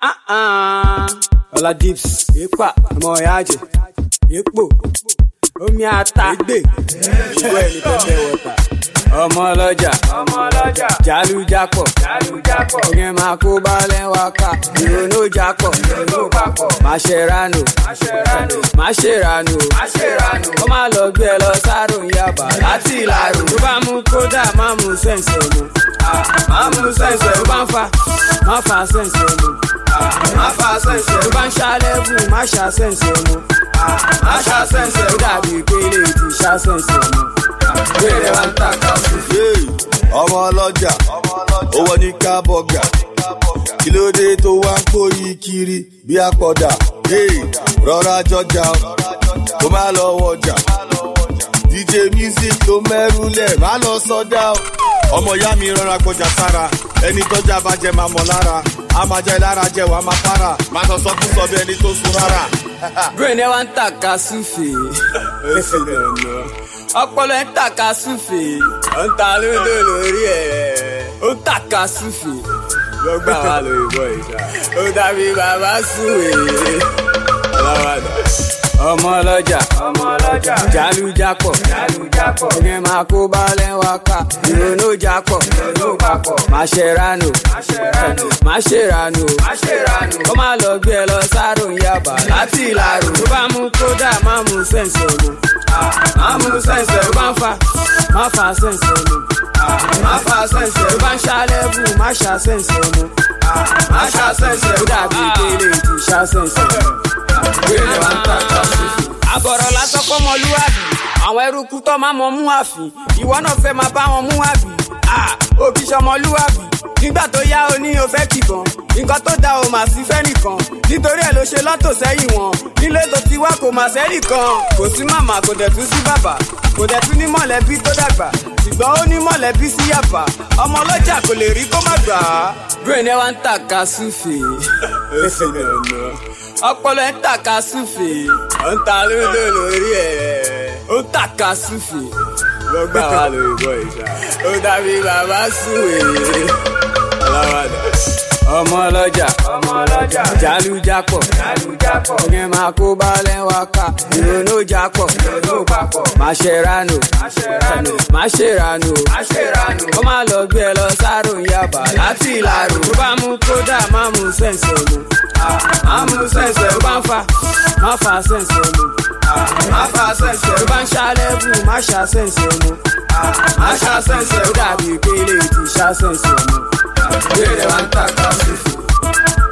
ọlá dips ipa ọmọ ìyáàjẹ epo omi ata egbe ìwé ẹni pẹpẹ wọta ọmọ ọlọ́jà ọmọ ọlọ́jà jálùjápọ̀ jálùjápọ̀ ìyẹn máa kó balẹ̀ wá ká ìrònú jápọ̀ ìrònú papọ̀ máṣẹ́ránù máṣẹ́ránù máṣẹ́ránù máṣẹ́ránù ó máa lọ gbé ẹ lọ sáró yaba láti ìlàrú tó bá mú kódà má mú sẹ́ǹsì ọ̀nù má mú sẹ́ǹsì ọ̀nù bá ń fa má fa sẹ́ǹsì ọ̀nù má fa sẹ́ǹsì ọ̀nù bá ń ṣàlẹ́bù má ṣà sẹ́ǹsì ọ̀nù má ṣà sẹ́ǹsì ọ̀nù dàbí pélé ti ṣà sẹ́ǹsì ọ̀nù gbére wa ń tàkà sí. Hey, ọmọ ọlọ́jà owó ní kábọ̀gà kí ló dé tó wá ń pòyì kiri bí àpọ̀dà Hey, rọra jọjà o, kó má lọ wọjà dj music tó mẹ́rù lẹ̀ má lọ sọ́dá o. ọmọ ìyá mi rọra gbọjà sára ẹni tọ́jà bá jẹ máa mọ̀ lára a máa jẹ lára jẹ wàá máa para máa sọ sọ fún sọ bí ẹni tó sun rárá. brain ẹ wá ń tàka súfè ọpọlọ ẹ ń tàka súfè ó ń ta lódò lórí ẹ ó ń tàka súfè lọgbà wà lórí bọ ìṣá ó dàbí bàbá súwè ọlọ́wàdà. ọmọ ọlọ́jà ọmọ ọlọ́jà jálùjápọ̀ jálùjápọ̀ ìyẹn máa kó balẹ̀ wá ká ìrònú jápọ̀ ìrònú papọ̀ máṣẹ́ránù máṣẹ́ránù máṣẹ́ránù máṣẹ́ránù ó máa lọ gbé ẹ lọ sáró yaba láti ìlàrú tó bá mú kódà má mú sẹ́ǹsì ọ̀nù má mú sẹ́ǹsì ọ̀nù bá ń fa má fa sẹ́ǹsì ọ̀nù má fa sẹ́ǹsì ọ̀nù bá ń ṣàlẹ́bù má ṣà sẹ́ǹsì ọ̀nù má ṣà sẹ́ǹsì ọ̀nù dàbí pélé ti ṣà sẹ́ǹsì ọ̀nù gbére wa ń tàkà àbọ̀rọ̀ lásán kọ́ mọlúwàbí àwọn eruku tó máa mọ mú àfin ìwọ náà fẹ́ máa bá wọn mú àbí òbí sọmọlúwàbí nígbà tó yá o ní o fẹ́ kìbọn nǹkan tó da o mà sí fẹ́ nìkan nítorí ẹ̀ ló ṣe lọ́tò sẹ́yìn wọn nílé tó ti wá kò mà sẹ́nì kan kò sí màmá kò dẹ̀ tún sí bàbá kò dẹ̀ tún ní mọ̀lẹ́bí tó dàgbà ṣùgbọ́n ó ní mọ̀lẹ́bí sí yàbá ọmọ ọlọ́jà kò lè rí kó má gbà á. brain ẹ wá ń tàka súfè ọpọlọ ẹ ń tàka súfè ó ń ta lódò lórí ẹ ó ń tàka súfè lọgbà wà lórí bọ ìṣá ó dàbí bàbá súwè ọlọ́wàdà. ọmọ ọlọ́jà ọmọ ọlọ́jà jálùjápọ̀ jálùjápọ̀ ìyẹn máa kó balẹ̀ wá ká ìrònú jápọ̀ ìrònú papọ̀ máṣẹ́ránù máṣẹ́ránù máṣẹ́ránù máṣẹ́ránù ó máa lọ gbé ẹ lọ sáró yaba láti ìlàrú tó bá mú kódà má mú sẹ́ǹsì ọ̀nù má mú sẹ́ǹsì ọ̀nù bá ń fa má fa sẹ́ǹsì ọ̀nù má fa sẹ́ǹsì ọ̀nù bá ń ṣàlẹ́bù má ṣà sẹ́ǹsì ọ̀nù má ṣà sẹ́ǹsì ọ̀nù dàbí pélé ti ṣà sẹ́ǹsì ọ̀nù gbére wa ń tàkà sí fún.